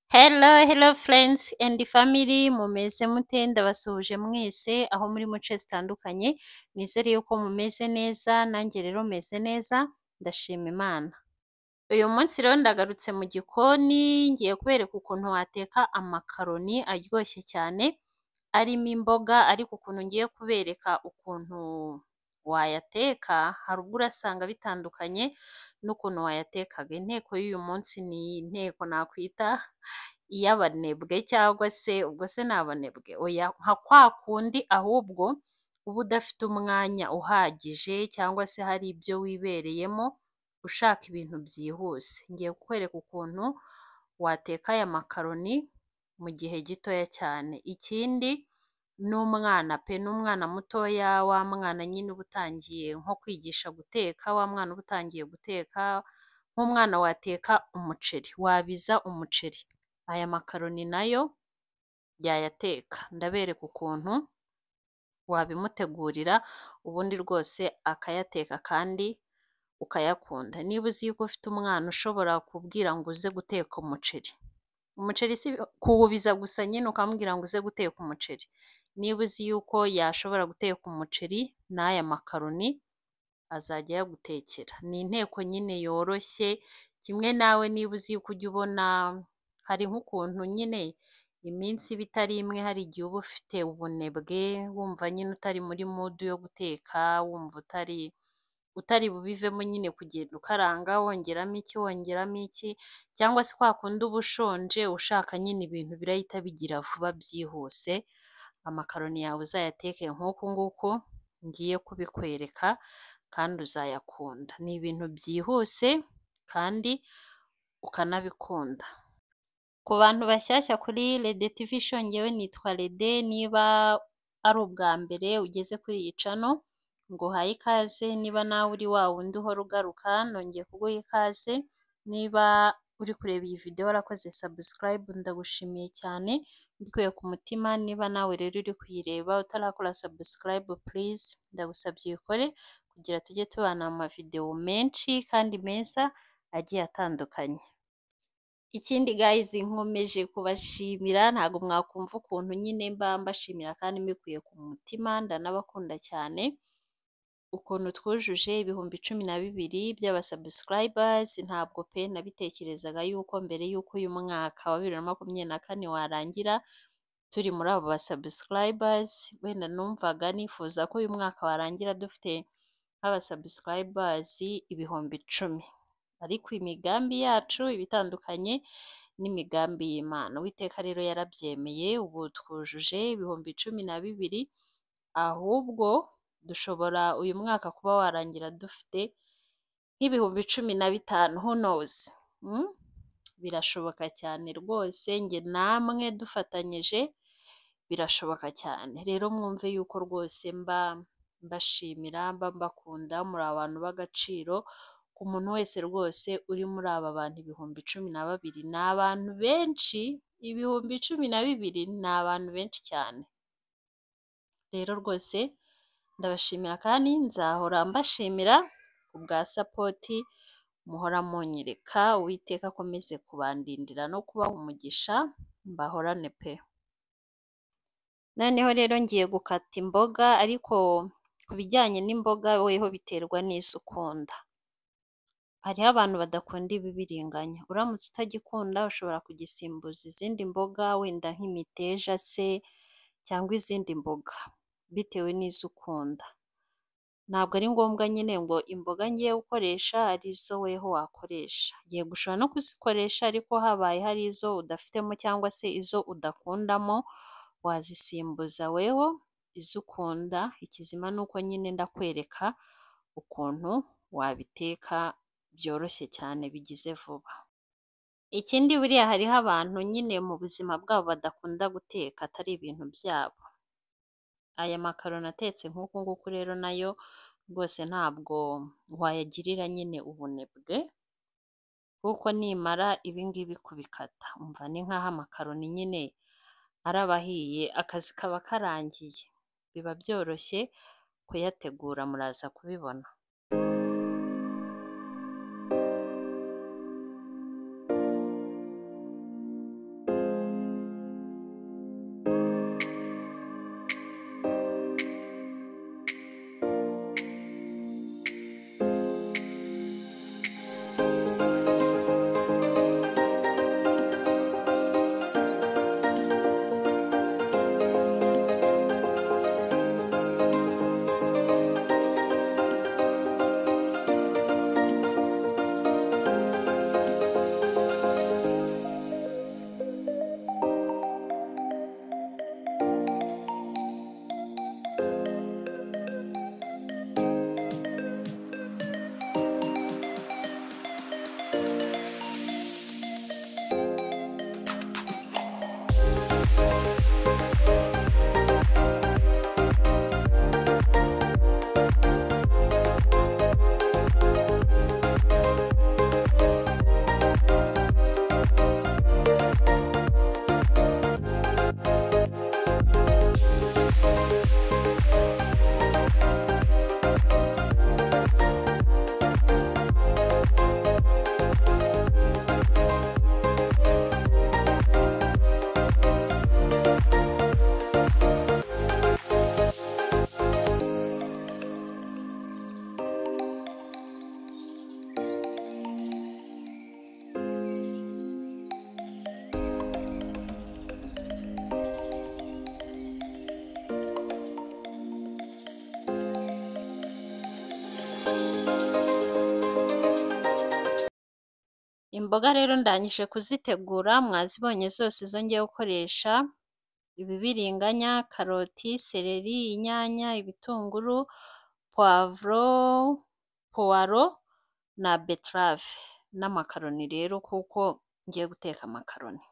Hello, hello friends and family, mumeze mute ndabasuhuje mwese aho muri mu nce zitandukanye, nizere yuko mumeze neza, nanjye rero meze neza, ndashima Imana. Uyu munsi rero ndagarutse mu gikoni, ngiye kubereka ukuntu wateka amakaroni aryoshye cyane, arimo imboga, ariko ukuntu ngiye kubereka ukuntu wayateka, hari ubwo urasanga bitandukanye n'ukuntu wayatekaga. Inteko y'uyu munsi ni inteko nakwita iy'abanebwe cyangwa se ubwo se ni abanebwe, oya nka kwa kundi ahubwo uba udafite umwanya uhagije cyangwa se hari ibyo wibereyemo ushaka ibintu byihuse. Ngiye kukwereka ukuntu wateka aya makaroni mu gihe gitoya cyane. Ikindi n'umwana pe, n'umwana mutoya, wa mwana nyine uba utangiye nko kwigisha guteka, wa mwana uba utangiye guteka, nk'umwana wateka umuceri, wabiza umuceri. Aya makaroni nayo yayateka. Ndabereka ukuntu wabimutegurira ubundi rwose akayateka kandi ukayakunda. Niba uzi yuko ufite umwana ushobora kubwira ngo uze guteka umuceri, umuceri si kuwubiza gusa nyine ukamubwira ngo uze guteka umuceri. Niba uzi yuko yashobora guteka umuceri n'aya makaroni azajya ayagutekera. Ni inteko nyine yoroshye, kimwe nawe niba uzi yuko ujya ubona hari nk'ukuntu nyine iminsi iba itari imwe, hari igihe uba ufite ubunebwe, wumva nyine utari muri mudu yo guteka, wumva utari utari bubivemo nyine kugenda ukaranga wongeramo iki, wongeramo iki, cyangwa se kwa kundi uba ushonje ushaka nyine ibintu birahita bigira vuba byihuse, amakaroni yawe uzayateke nk'uku nguku ngiye kubikwereka kandi uzayakunda. Ni ibintu byihuse kandi ukanabikunda. Ku bantu bashyashya kuri Rede TV show ngewe nitwa Rede, niba ari ubwa mbere ugeze kuri iyi cano, nguhaye ikaze, niba nawe uri wa wundi uhora ugaruka, nongeye kuguha ikaze, niba uri kureba iyi video warakoze subscribe, ndagushimiye cyane, mbikuye ku mutima, niba nawe rero uri kuyireba utarakora subscribe please, ndagusabye uyikore kugira tujye tubana mu mavideo menshi kandi meza agiye atandukanye. Ikindi guys nkomeje kubashimira, ntabwo mwakumva ukuntu nyine mba mbashimira kandi mbikuye ku mutima, ndanabakunda cyane, ukuntu twujuje ibihumbi cumi na bibiri by'abasubscribers, ntabwo pe nabitekerezaga yuko mbere y'uko uyu mwaka wa bibiri na makumyabiri na kane warangira turi muri abo basubscribers, wenda numvaga nifuza ko uyu mwaka warangira dufite nk'abasubscribers ibihumbi icumi, ariko imigambi yacu iba itandukanye n'imigambi y'Imana. Uwiteka rero yarabyemeye, ubu twujuje ibihumbi cumi na bibiri, ahubwo dushobora uyu mwaka kuba warangira dufite nk'ibihumbi cumi na bitanu who knows? Mm? Birashoboka cyane rwose, njye namwe dufatanyije birashoboka cyane. Rero mwumve yuko rwose mba mbashimira, mba mbakunda, muri abantu b'agaciro, ku muntu wese rwose uri muri aba bantu ibihumbi cumi na babiri, ni abantu benshi, ibihumbi cumi na bibiri ni abantu benshi cyane. Rero rwose ndabashimira kandi nzahora mbashimira ku bwa sapoti muhora munyereka, Uwiteka akomeze kubandindira no kubaha umugisha, mbahorane pe. Noneho rero ngiye gukata imboga, ariko ku bijyanye n'imboga weho biterwa n'izo ukunda. Hariho abantu badakunda ibibiriganya, uramutse utagikunda ushobora kugisimbuza izindi mboga, wenda nk'imiteja se cyangwa izindi mboga, bitewe n'izo ukunda. Ntabwo ari ngombwa nyine ngo imboga ngiye gukoresha ari zo weho wakoresha, yego ushobora no kuzikoresha ariko habaye hari izo udafitemo cyangwa se izo udakundamo, wazisimbuza weho izo ukunda, ikizima ni uko nyine ndakwereka ukuntu wabiteka byoroshye cyane bigize vuba. Ikindi buriya hariho abantu nyine mu buzima bwabo badakunda guteka atari ibintu byabo. Aya makaroni atetse nk'uku nguku rero nayo rwose ntabwo wayagirira nyine ubunebwe, kuko nimara ibi ngibi kubikata, umva ni nk'aho amakaroni nyine araba ahiye, akazi kaba karangiye. Biba byoroshye kuyategura muraza kubibona. imboga rero ndangije kuzitegura mwazibonye zose zo ngiye gukoresha ibibiriganya, karoti, seleri, inyanya, ibitunguru, puwavuro, puwaro na beterave n'amakaroni rero kuko ngiye guteka amakaroni.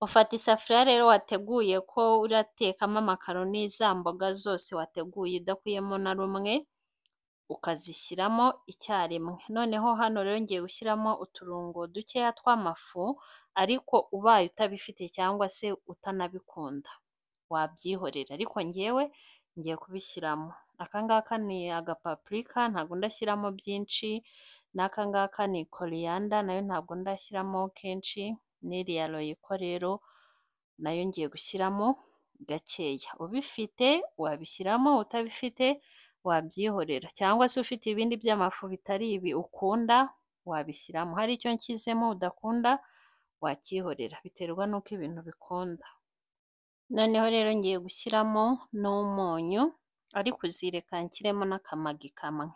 Ufata isafuriya rero wateguye ko uratekamo amakaroni za mboga zose wateguye udakuyemo na rumwe, ukazishyiramo icyarimwe. Noneho hano rero ngiye gushyiramo uturungo dukeya tw'amafu ariko ubaye utabifite cyangwa se utanabikunda wabyihorera, ariko njyewe ngiye kubishyiramo. Aka ngaka ni agapapurika ntabwo ndashyiramo byinshi n'aka ngaka ni koriyanda nayo ntabwo ndashyiramo kenshi n'iriya royiko rero nayo ngiye gushyiramo gakeya. Ubifite wabishyiramo, utabifite wabyihorera cyangwa se ufite ibindi by'amafu bitari ibi ukunda wabishyiramo. Hari icyo nshyizemo udakunda wacyihorera biterwa n'uko ibintu ubikunda. Noneho rero ngiye gushyiramo n'umunyu ariko uzireka nshyiremo n'akamagi kamwe.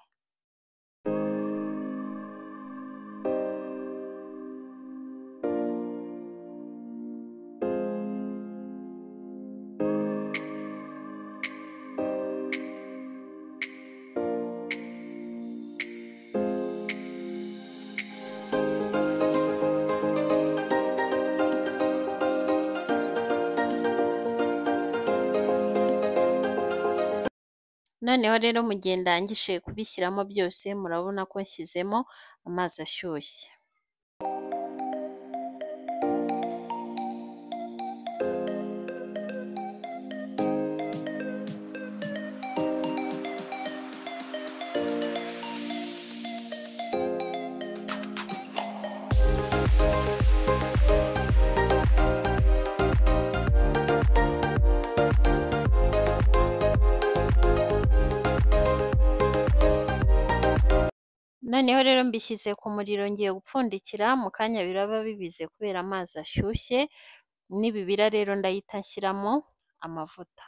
Noneho rero mu gihe ndangije kubishyiramo byose murabona ko nshyizemo amazi ashyushye. Noneho rero mbishyize ku muriro ngiye gupfundikira mu kanya biraba bibize kubera amazi ashyushye, nibibira rero ndahita nshyiramo amavuta.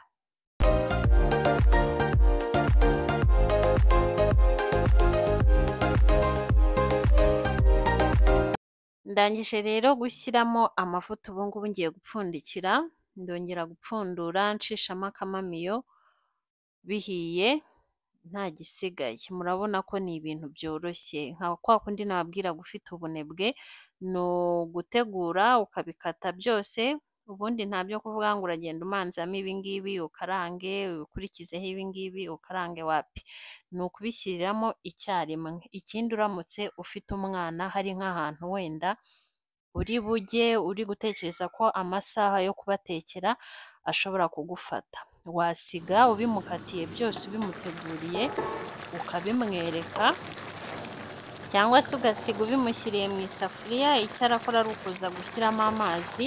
Ndangije rero gushyiramo amavuta ubu ngubu ngiye gupfundikira, ndongera gupfundura nshishamo akamamiyo bihiye nta gisigaye. Murabona ko ni ibintu byoroshye nka kwa kundi nababwiraga ufite ubunebwe ni ugutegura ukabikata byose, ubundi nta byo kuvuga ngo uragenda umanzamo ibi ngibi ukarange, ukurikizeho ibi ngibi ukarange wapi, ni ukubishyiriramo icyarimwe. Ikindi uramutse ufite umwana hari nk'ahantu wenda uri bujye uri gutekereza ko amasaha yo kubatekera ashobora kugufata, wasiga ubimukatiye byose ubimuteguriye ukabimwereka cyangwa se ugasiga ubimushyiriye mu isafuriya, icyo arakora ari ukuza gushyiramo amazi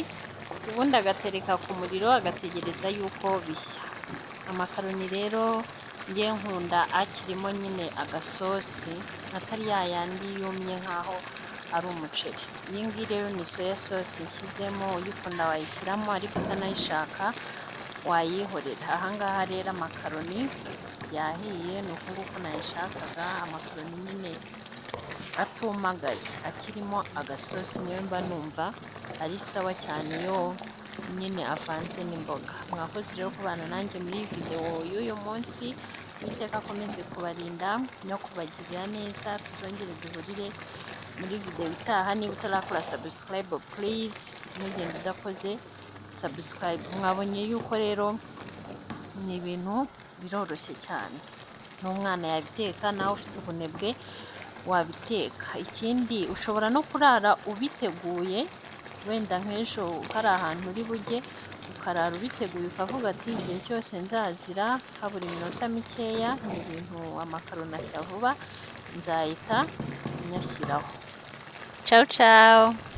ubundi agatereka ku muriro agategereza yuko bishya. Amakaroni rero njye nkunda akirimo nyine agasosi atari ya yandi yumye nk'aho ari umuceri. Iyi ngiyi rero ni soya sosi nshyizemo, uyikunda wayishyiramo ariko utanayishaka wayihorera. Aha ngaha rero amakaroni yahiye ni uku nguku nayashakaga, amakaroni nyine atumagaye akirimo agasosi niyo mba numva ari sawa cyane yo nyine avanze n'imboga. Mwakoze rero kubana nanjye muri videwo y'uyu munsi, Uwiteka akomeze kubarinda no kubagirira neza, tuzongere duhurire muri videwo itaha. Niba utarakora sabusikarayibe purize ntugende udakoze sabusikarayibe. Mwabonye yuko rero ni ibintu biroroshye cyane, n'umwana yabiteka nawe ufite ubunebwe wabiteka. Ikindi ushobora no kurara ubiteguye, wenda nk'ejo hari ahantu uri bujye ukarara ubiteguye ukavuga ati igihe cyose nzazira habura iminota mikeya, ni ibintu amakaroni ashya vuba nzahita nyashyiraho. Ciao ciao.